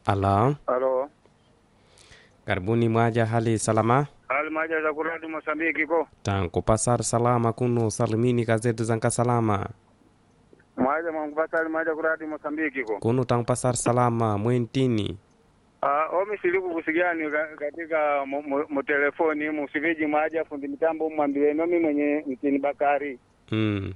Alo, Halo. karibuni mwaja hali salama Hali maja za kuradi Mosambiki ko. tankupasar salama kuno salimini gazeti zanka salama Maja mwangupata hali maja kuradi Mosambiki ko. kuno tankupasar salama mwentini Ah, omi siliku kusigani ka- katika mu- mu- mutelefoni musiviji maja fundi mitambo mwambie nomi mwenye mtini Bakari. mm.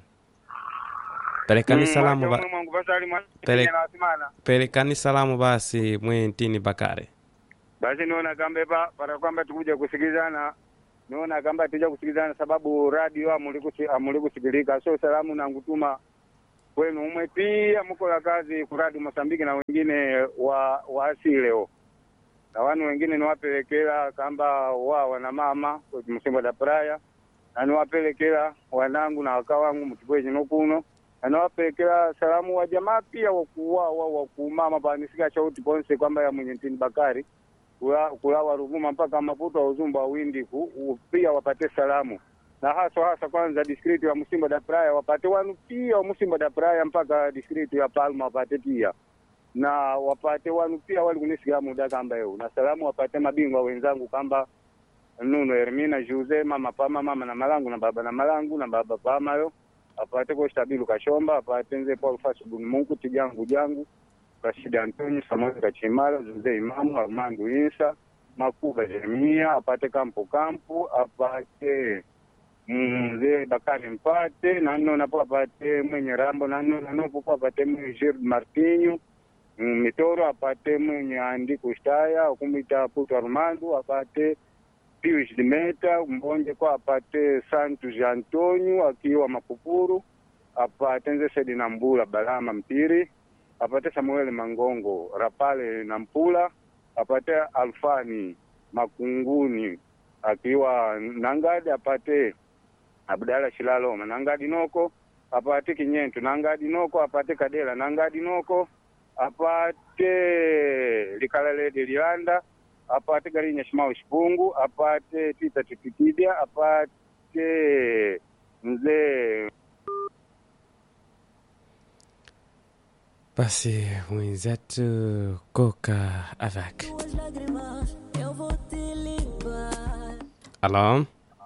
pelekani salamu ba, mwangupata hali maja Pele- na wasimana. pelekani salamu basi mwentini bakare Basi niona kambe pa para kwamba tukuja kusikizana. Niona kamba tuja kusikizana sababu radio amuli kusi, amuli kusikilika. So salamu na ngutuma kwenu umwe pia mko la kazi kuradi Mosambiki na wengine wa waasi leo na wanu wengine niwapelekela kamba wa wana mama kwetu msimbo da praya na niwapelekela wanangu na waka wangu mtibwe chino kuno na niwapelekela salamu wa jamaa pia wakuwawa wakumama panisika chauti ponse kwamba ya mwenye ntini Bakari kula, kula Waruvuma mpaka Maputo wa Uzumba Windi ku, u- pia wapate salamu na hasa hasa kwanza distriti ya Msimbo da Praia wapate wanu pia wa Msimbo da Praia mpaka distriti ya Palma wapate pia na wapate wanu pia wali kunisikia muda kamba eu na salamu wapate mabingwa wenzangu kamba Nuno Hermina Jose mama pama mama na malangu na baba na malangu na baba pama yo apate ko stabilu kashomba apate nze Paul Fasu Mungu tijangu jangu Rashid Antonio Samuel Kachimala Jose Imamu Armando Insa Makuba Jeremia apate kampo kampo apate mzee Bakari Mpate nano napo apate mwenye Rambo nano nanopo apate mwenye Gilles Martinho Mm, Mitoro apate mwenye Andi Kustaya kumita Puto Armando apate Pius Dimeta Mbonje kwa apate Santos Antonio akiwa Mapupuru apate nze Sedi na Mbula Balama Mpiri apate Samuel Mangongo Rapale na Mpula apate Alfani Makunguni akiwa Nangadi apate Abdala Shilaloma Nangadi Noko apate Kinyentu Nangadi Noko apate Kadela Nangadi Noko apate Likalalede Lianda apate Garinya Shimao Shipungu apate Tita Tipitidia apate mzee basi mwenzetu koka avak Tuas lágrimas eu vou te limpar. alo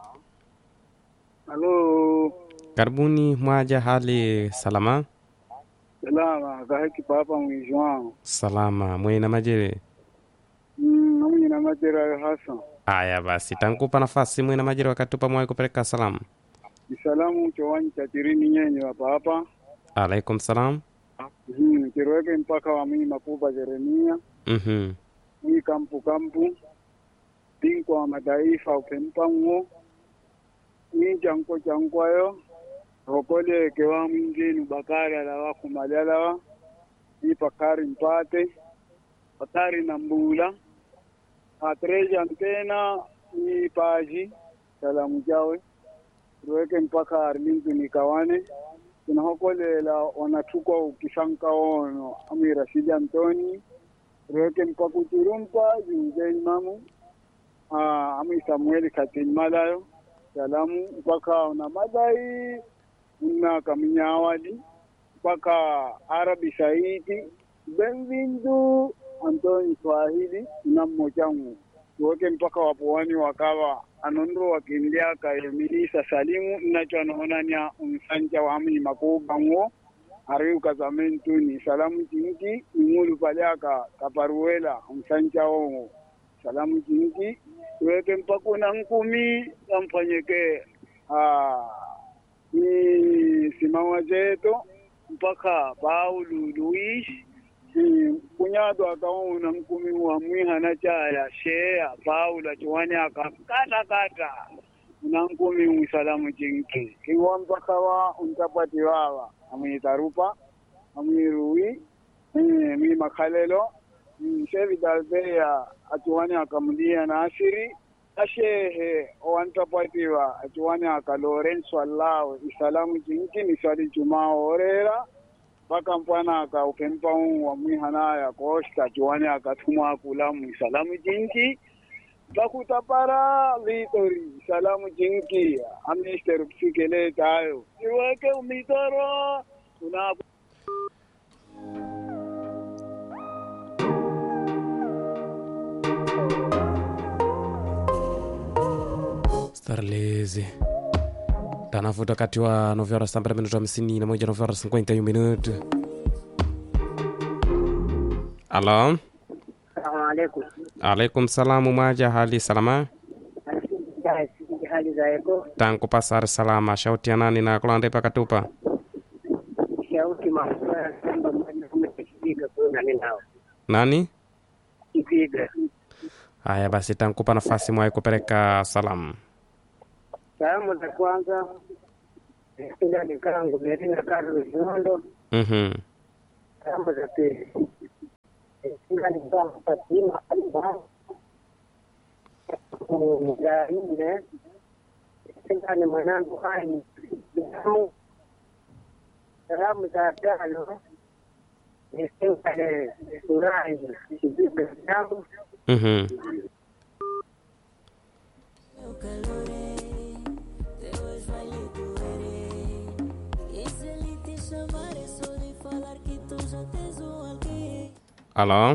Halo, karibuni mwaja hali salama salama kaheki papa mwisho wangu salama mwena majere mm, namwenye na matera hasa aya basi tankupa nafasi mwena majere wakatupa mwai kupeleka salamu isalamu chowani cha tirini nyenye hapa hapa alaikum salam mm, kirweke mpaka wa mii mapupa Jeremia mhm mii kampu kampu bingwa wa mataifa upempango mii chanko chankwayo rokoleke wa mwingine bakari alawa kumalalawa mii pakari mpate pakari na mbula atreja ntena mii paji salamu jawe tuweke mpaka arlington ikawane tunahokolela wanatukwa ukisanka ono ami rashidi antoni tuweke mpaka uturumpa junze imamu ah, ami samueli katimalayo salamu mpaka una madai una kaminyawadi mpaka arabi saidi benvindu antoni swahili na mmochangu tuweke mpaka wapoani wakawa anondo wakinliaka emilisa salimu nacho anoonania umsanja wamni makubango ariuka zamentuni salamu jinki ingulu paliaka kaparuela umsanja ongo salamu jinki tuweke mpaka una nkumi kamfanyeke ah, ni simama zetu mpaka Paulo Luis Mm, kunyado akaona mkumi wa mwihana chaya shea Paulo achiwani akakata kata na nkumi mwisalamu chinki kiwa mpaka wa untapati wawa amwitarupa amwirui mm, mi makhalelo mm, shevi dalbeya achiwani akamlia nasiri ashehe owantapatiwa achiwani aka Lorenzo Alao isalamu chinki ni swali jumaa orera mpaka mpwana akaupempa wa mwihanaya kosta chuwani akatumwa kulamu salamu jinki pakutapara vitori salamu jinki amister psikeletayo iweke umitoro una sarlezi tanafuta wakati wa 9 horas sambara minuto hamsini na moja 9 horas 51 minuto alo Salamu alaikum. alaikum salamu mwaja hali salama Ya, sijui hali za eko tangu pasar salama shauti ya nani na kulande pakatupa shauti mafuta ya kwamba mwanaume kipiga kuna ninao nani kipiga haya basi tankupa nafasi mwai kupeleka salamu salamu za kwanza ila nikangu merina karu ziondo mhm salamu za pili ila nikangu fatima alba za nne ila ni mwanangu hai salamu salamu za tano nisingale furahi kipiga zangu mhm Eu calorei, Deus vai lhe doer. E se ele te chamar, é só de falar que tu já tens um alguém. alo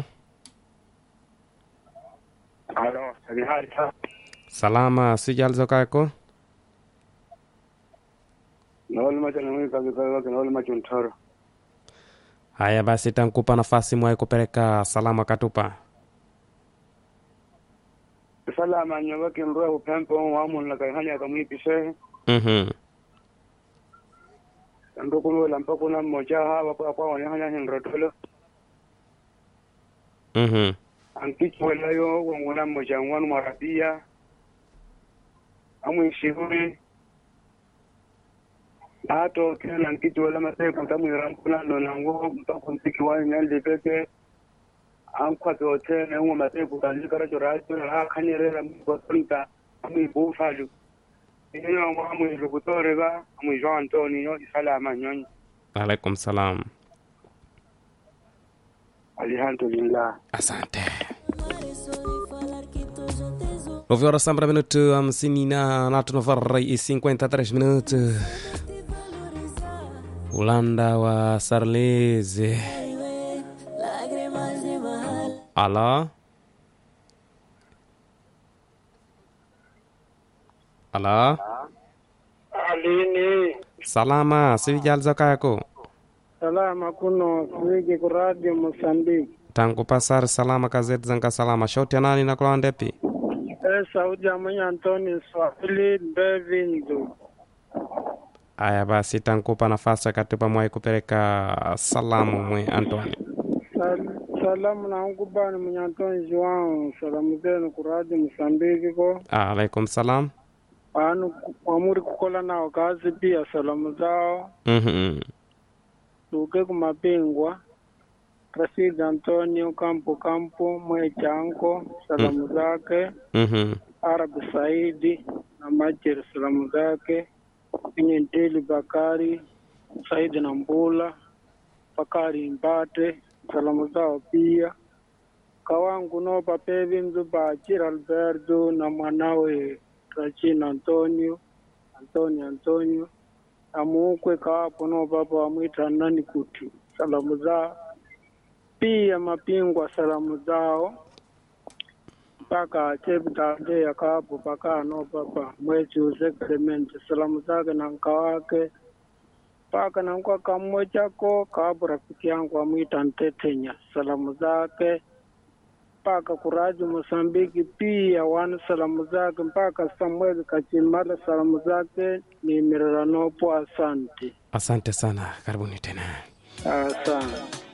Halo, ni hali sa salama sijalizokako naoli macho na mimi kazi kazi wake naoli macho ntoro haya basi tankupa nafasi mwai kupeleka salamu akatupa salama nyawake mroa upempo wamu na kai hanya kamwipishe mhm ndo kulo mpako na mmoja hawa kwa kwa wani hanya hinrotolo mhm ankichwela yo wangona mmoja wanu marabia amwe shihuri ato kila nkichwela masai kutamu rampuna ndo nango mpako mpiki wani nyalde peke an kwato ote na uwa masai kutanji karacho racho na ha kanyerera mkwatonta amwe bufalu iyo wa amwe rukutore ba amwe jo antonio isalama nyonyi alaikum salam alhamdulillah asante Chamar é só de falar que tu já tens um nove horas sambra minuto hamsini na natu novarra e 53 minuto te valorizar. ulanda wa sarleze Ai, ué, lágrimas de mahal. alo alo alini salama sivijalizokako salama kuno swigi ku radio mosambiki tangu pasar salama kazeti zanga salama shauti ya nani nakula ndepi e sauti ya mwenye antoni swahili mbevindu aya basi tankupa nafasi akatupa mwai kupeleka salamu mwe antoni Sal- salamu nankubani mwenye antoni joao salamu zenu ku radio mosambiki ko alaikum salam anu amuri kukola nao kazi pia salamu zao mhm tuke kumapingwa Rashid Antonio Campo Campo Mwechanko salamu zake mhm Arabi Saidi na Majeri salamu zake Pinyenteli Bakari Saidi na Mbula Bakari Mbate salamu zao pia kawangu no papevi mzuba Achira Alberto na mwanawe Rachina Antonio Antonio Antonio amuukwe kawapo no papa wamwita nani kuti salamu zao pia mapingwa salamu zao mpaka cheptande akapo paka no papa mwezi uze Clement salamu zake na nka wake mpaka nankwa kamwe chako kapo rafiki yangu amwita Ntetenya salamu zake mpaka kuraji Mosambiki pia wana salamu zake mpaka Samuel Kachimala salamu zake ni Mireranopo. Asante, asante sana karibuni tena asante.